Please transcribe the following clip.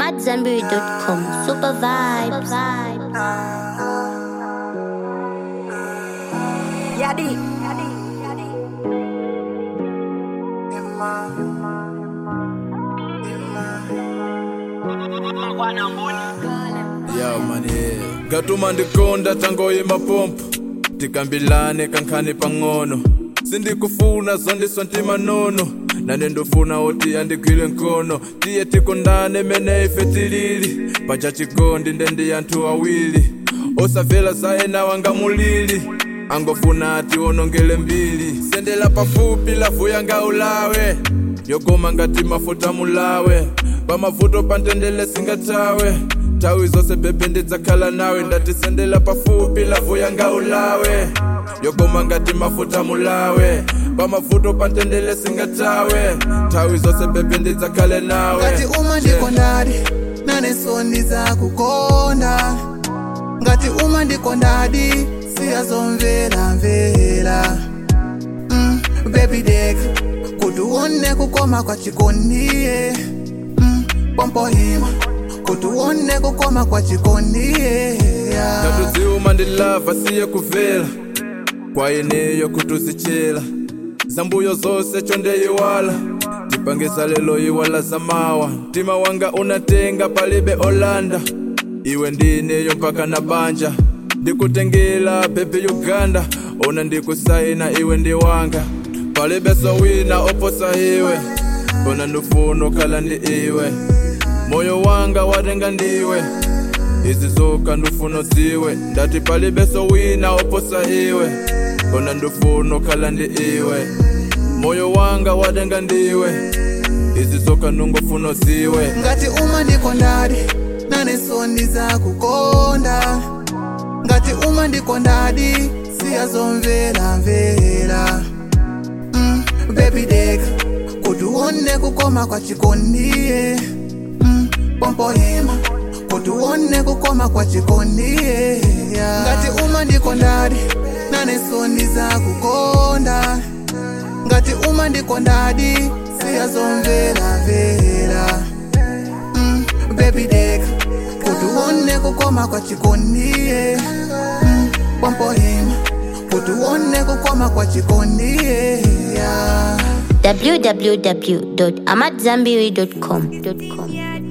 AmadZanbury.com. Super vibes. Yadi. ya mani ngatuma ndikonda tangoyima pompo tikambilane kankhani pang'ono sindikufuna zondiswa ntimanono nane ndofuna oti andigwile nkono tiye tikondane mene ife tilili paja chikondi ndendi anthu awiri osavela zaena wanga mulili angofuna ati onongele mbili sendela pafupi lavu yanga ulawe yogoma ngati mafuta mulawe pamavuto pantendele singatawe nthawi zonse bebe ndidzakhala nawe ndatisendela pafupi lavu yanga ulawe yogoma ngati mafuta mulawe pamavuto pantendele singatawe nthawi zonse bebe ndidzakhale nawe ngati uma ndikondadi naneso ndizakukonda ngati uma ndikondadi siyazomvelamvela mm, baby dek kuti uone kukoma kwa chikondiye mm, pompohima kuti uone kukoma kwa chikondiye yeah. ngatudziuma ndilava siye kuvela kwa ineyo kutuzichela zambuyo zonse chondeyiwala tipangisa lelo iwala zamawa mtima wanga unatenga palibe olanda iwe ndineyo mpaka na banja ndikutengela bebe uganda ona ndikusaina iwe ndi wanga palibe sowina oposa iwe ona ndufuna ukhala ndi iwe moyo wanga watenga ndiwe izi zoka ndufuna ziwe ndati palibe sowina oposa iwe ona ndufuna ukhala ndi iwe moyo wanga watenga ndiwe izi zoka ndungofuna ziwe ngati uma ndikondadi naneso ndizakukonda ngati uma ndikondadi siyazomvelamvela mm, baby dek kuti uone kukoma kwa chikondiye mm, pompohima kuti uone kukoma kwa chikondiye yeah. ngati uma ndikondadi naneso ndizakukonda ngati uma ndikondadi siyazomvelamvela mm, baby dek kuti uone kukoma kwa chikondiye mm, pompohima kuti uone kukoma kwa chikondiye yeah. www.amadzanbury.com.